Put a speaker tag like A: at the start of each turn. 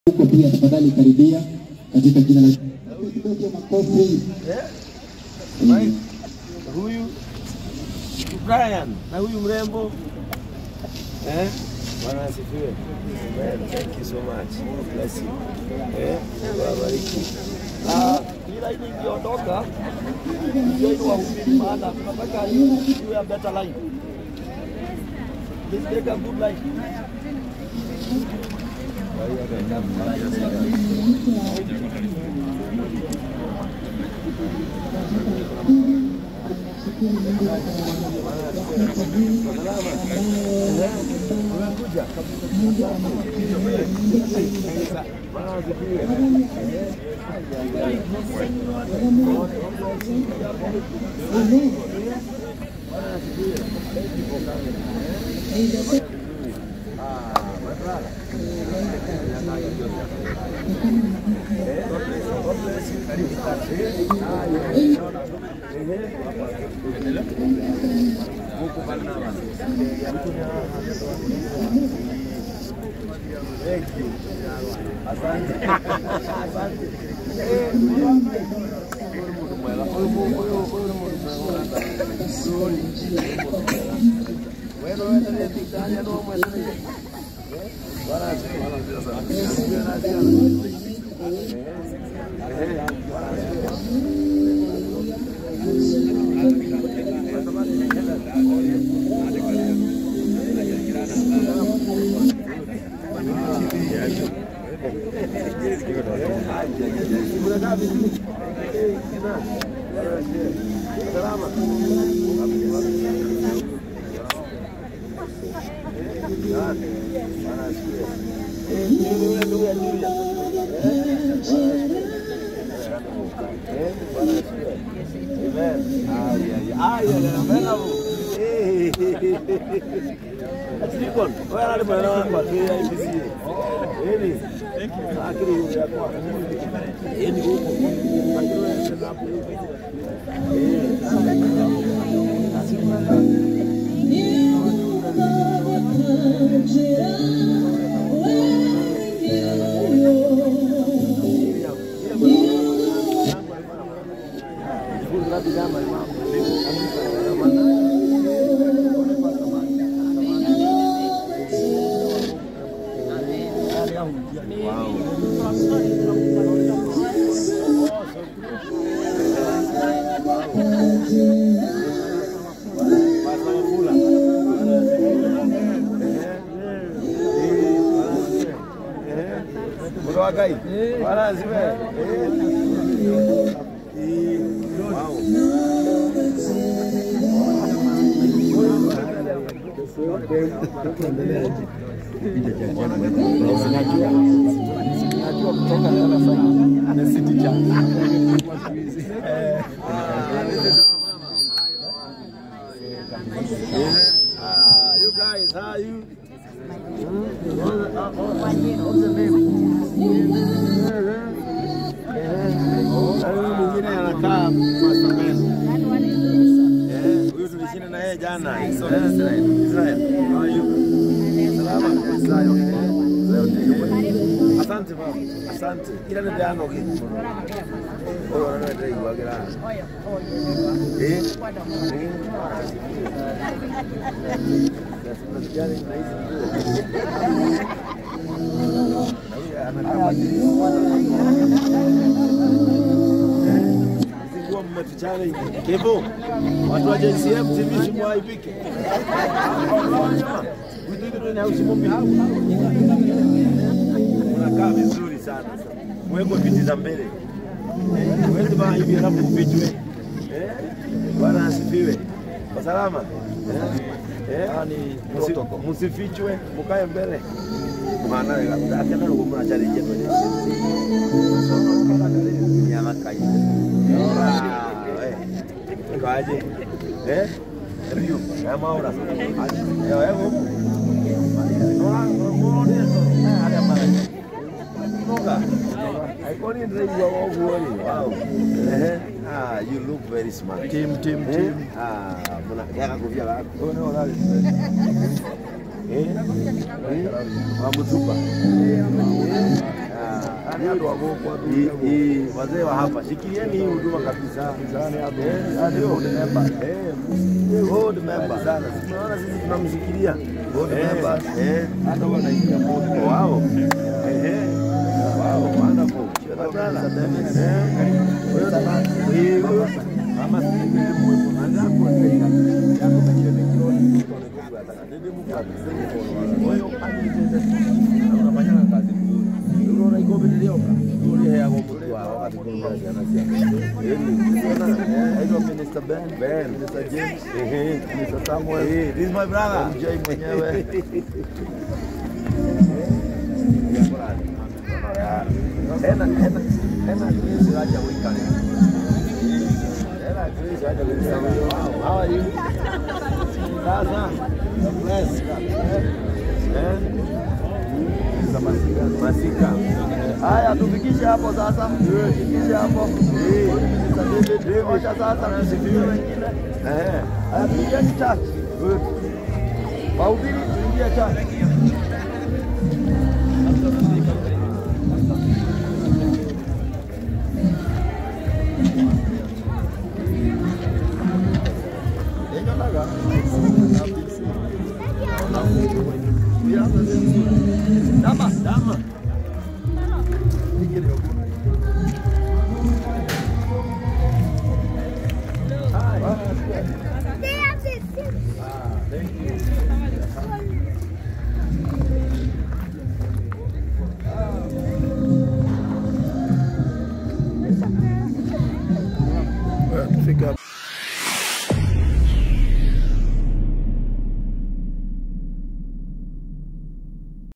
A: huko pia tafadhali karibia katika jina la kidogo makofi.
B: Mike, huyu Brian na huyu mrembo eh, Bwana asifiwe. Amen. Thank you so much. God bless you. Eh, Mungu awabariki. Ah, hii laini ikiondoka ndio ile wahubiri, maana tunataka iwe a better line. Let's take a good line. Thank you. Asante. Asante. Eh, huyu ni mtu mwema. Huyu huyu huyu ni mtu mwema. Nzuri. Wewe wewe ndiye kitani ndio mwema. Eh? Bwana asifiwe. Asifiwe na asifiwe. Eh. Eh. Silikon, wewe nani bwana wangu atuia IBC? Hili. Akili yule yako. Hili huko. Akili wewe ndio hapo. Muragai. Wala ziwe. Wow. Najua kutoka darasani amesiti cha. Ah, you guys, how are you? Huyu mwingine anakaa Masamesa. Eh, huyu tulishinda na yeye jana. Eh, Israel. How are you? Salama. Israel. Eh, Asante baba. Asante. Ila ndio ano kitu. Oyo wana ndio igwagira. Eh? Eh. Nasikia ni rahisi Zingua mmetuchana hivi. Kevo, watu wa JCF TV simwaibike. Unakaa vizuri sana. Mwekwe viti za mbele. Mwezi baa hivi alafu ufichwe. Eh? Bwana asifiwe. Kwa salama? Eh? Eh? Musi- Musifichwe, mukae mbele. Maana akenda kumuna challenge yetu. Nyama kai. Kaje? Eh? Rio, kama ahora. Yo, eh, huko. No, no, no, no, haya mara. Noga. Aikoni ndio wa uguoni. Wow. Eh. Ah, you look very smart.
C: Team, team,
B: Eh?
C: team.
B: Ah, muna yaka kufia la.
C: Oh, no, that is
B: Eh? Eh? Wa mutupa. Eh? Hii- hii, wazee wa hapa shikilieni hii huduma kabisa. Eh, ndio. Eh, board member. Tunaona sisi tunamshikilia Eh, eh. Wow. Eh, eh. Wow, wonderful. Badala. Eh, huyo ni- hii, huyo. Mama si ndiye mwepo. Angapo tena. Yako mwenye mikro. Huyo unafanya kazi nzuri. Unaona iko bilioka. Ule ya kwa wao wakati kuna jana sia. Yeye unaona eh, ndio Minister Ben, Ben, Minister James, eh, Minister Samuel. Eh, this is my brother. MJ mwenyewe. Ena, ena, ena, Chris Raja Wikane. Ena, Chris Raja Wikane. Wow, how are you? Sasa, bless. Eh? Masika. Masika. Haya, tufikishe hapo sasa. Tufikishe hapo. Eh, David, David, sasa na sifiwe wengine. Eh, haya, tuingie church. Good. Wahubiri tuingie church.